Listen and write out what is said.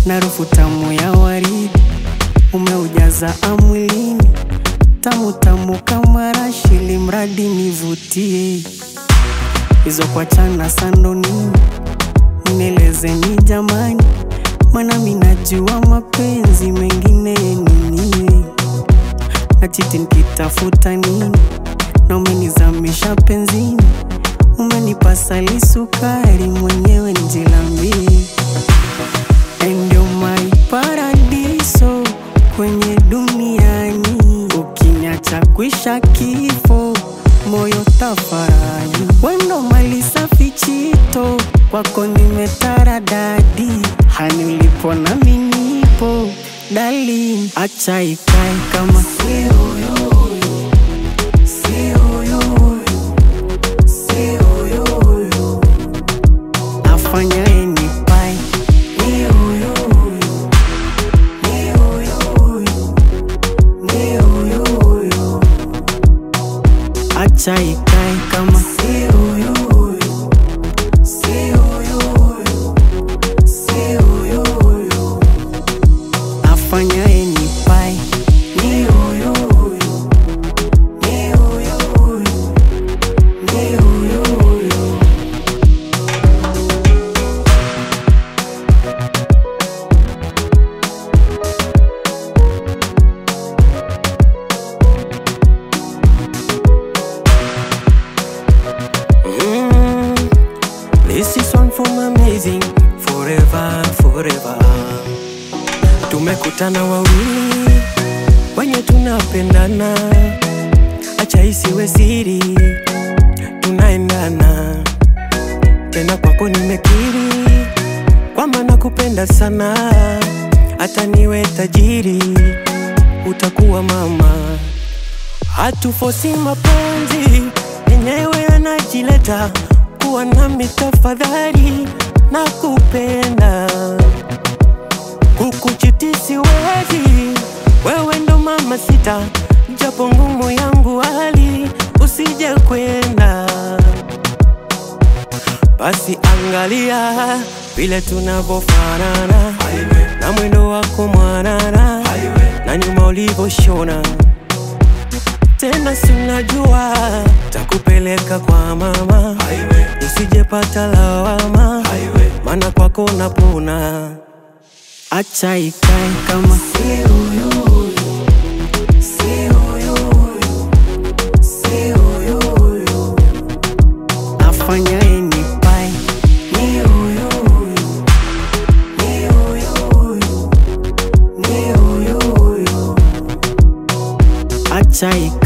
na harufu tamu ya waridi umeujaza amwilini, tamu tamu kama rashili, mradi nivutie hizo kwa chana sando nini, nielezeni jamani, mana minajua mapenzi mengine nini, na chiti nikitafuta nini, na umenizamisha penzini, umenipa sali sukari, mwenyewe njilambie ndio my paradiso kwenye duniani, ukiniacha kwisha kifo, moyo tafarani, wendo mali safi chito, kwako nimetaradadi, hani ulipo nami nipo, dali acha ikae kama afanya enipai acha ikae kama afanya enipai Mm, This is one from amazing forever forever. Tumekutana wawili wenye tunapendana, acha isiwe siri, tunaendana tena. Kwako nimekiri kwamba nakupenda sana, hata niwe tajiri utakuwa mama. Hatufosi mapenzi yenyewe yanajileta, kuwa nami tafadhali, nakupenda kukuchiti siwezi, wewe ndo mama sita, japo ngumu yangu hali, usije kwenda basi angalia vile tunavyofanana na mwendo wako mwanana na nyuma ulivyoshona tena, si unajua takupeleka kwa mama usijepata lawama, maana kwako napona. acha ikae kama afanya enipai acha ikae